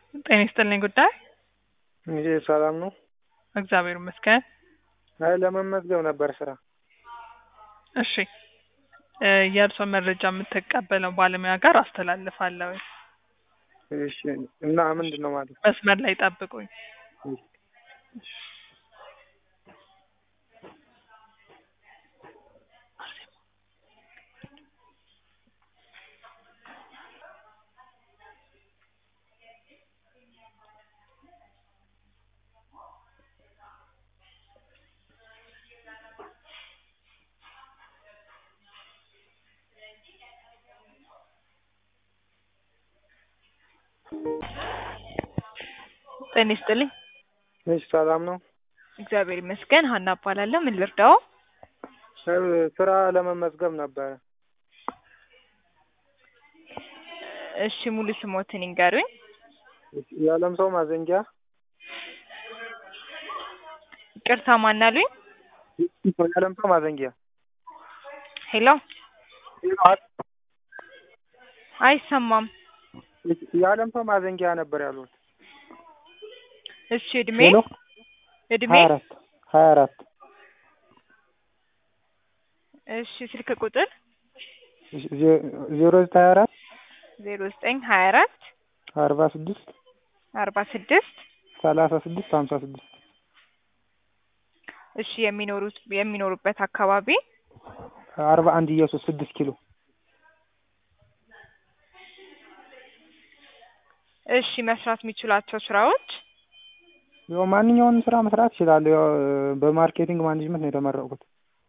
ጤና ይስጥልኝ ጉዳይ እንግዲህ ሰላም ነው? እግዚአብሔር ይመስገን። አይ ለመመዝገብ ነበር ስራ። እሺ እ የእርስዎን መረጃ የምትቀበለው ባለሙያ ጋር አስተላልፋለሁ። እሺ እና ምንድን ነው ማለት? መስመር ላይ ጠብቁኝ። ጤና ይስጥልኝ። እሺ ሰላም ነው? እግዚአብሔር ይመስገን። ሀና እባላለሁ። ምን ልርዳው? እ ስራ ለመመዝገብ ነበረ። እሺ ሙሉ ስሞትን ይንገሩኝ። የዓለም ሰው ማዘንጊያ ይቅርታ ማን አሉኝ? የዓለም ሰው ማዘንጊያ ሄሎ አይሰማም። የዓለም ሰው ማዘንጊያ ነበር ያሉት። እሺ እድሜ ሄሎ እድሜ ሀያ አራት ሀያ አራት እሺ ስልክ ቁጥር ዜሮ ዘጠኝ ሀያ አራት ዜሮ ዘጠኝ ሀያ አራት አርባ ስድስት አርባ ስድስት ሰላሳ ስድስት ሀምሳ ስድስት እሺ የሚኖሩት የሚኖሩበት አካባቢ አርባ አንድ ኢየሱስ ስድስት ኪሎ እሺ መስራት የሚችሏቸው ስራዎች ያው ማንኛውንም ስራ መስራት እችላለሁ። ያው በማርኬቲንግ ማኔጅመንት ነው የተመረቅኩት።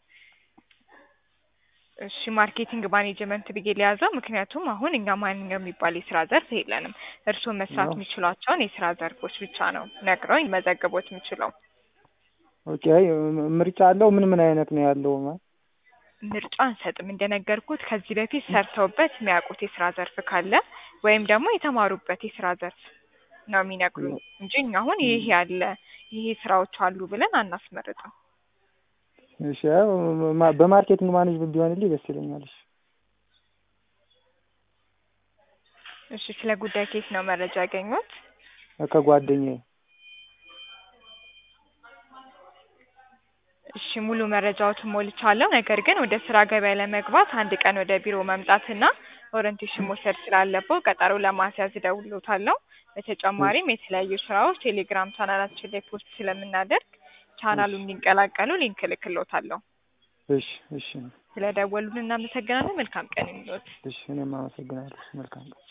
እሺ ማርኬቲንግ ማኔጅመንት ብዬ ሊያዘው፣ ምክንያቱም አሁን እኛ ማንኛውም የሚባል የስራ ዘርፍ የለንም። እርስዎ መስራት አዎ። የሚችሏቸውን የስራ ዘርፎች ብቻ ነው ነግረው መዘገቦት የሚችለው። ኦኬ አይ ምርጫ አለው? ምን ምን አይነት ነው ያለው? ማለት ምርጫ አንሰጥም። እንደነገርኩት ከዚህ በፊት ሰርተውበት የሚያውቁት የስራ ዘርፍ ካለ ወይም ደግሞ የተማሩበት የስራ ዘርፍ ነው የሚነግሩኝ እንጂ እኛ አሁን ይሄ ያለ ይሄ ስራዎች አሉ ብለን አናስመርጥም። እሺ ያው ማ- በማርኬቲንግ ማኔጅመንት ቢሆንልኝ ደስ ይለኛል። እሺ እሺ ስለ ጉዳይ ኬት ነው መረጃ ያገኙት? ከጓደኛዬ እሺ ሙሉ መረጃዎትን ሞልቻለሁ። ነገር ግን ወደ ስራ ገበያ ለመግባት አንድ ቀን ወደ ቢሮ መምጣትና ኦሪንቴሽን መውሰድ ስላለበው ቀጠሮ ለማስያዝ እደውልዎታለሁ። በተጨማሪም የተለያዩ ስራዎች ቴሌግራም ቻናላችን ላይ ፖስት ስለምናደርግ ቻናሉን እንዲቀላቀሉ ሊንክ እልክልዎታለሁ። እሺ እሺ ስለደወሉልን እናመሰግናለን። መልካም ቀን ይሁንልዎት። እሺ እኔም አመሰግናለሁ። መልካም ቀን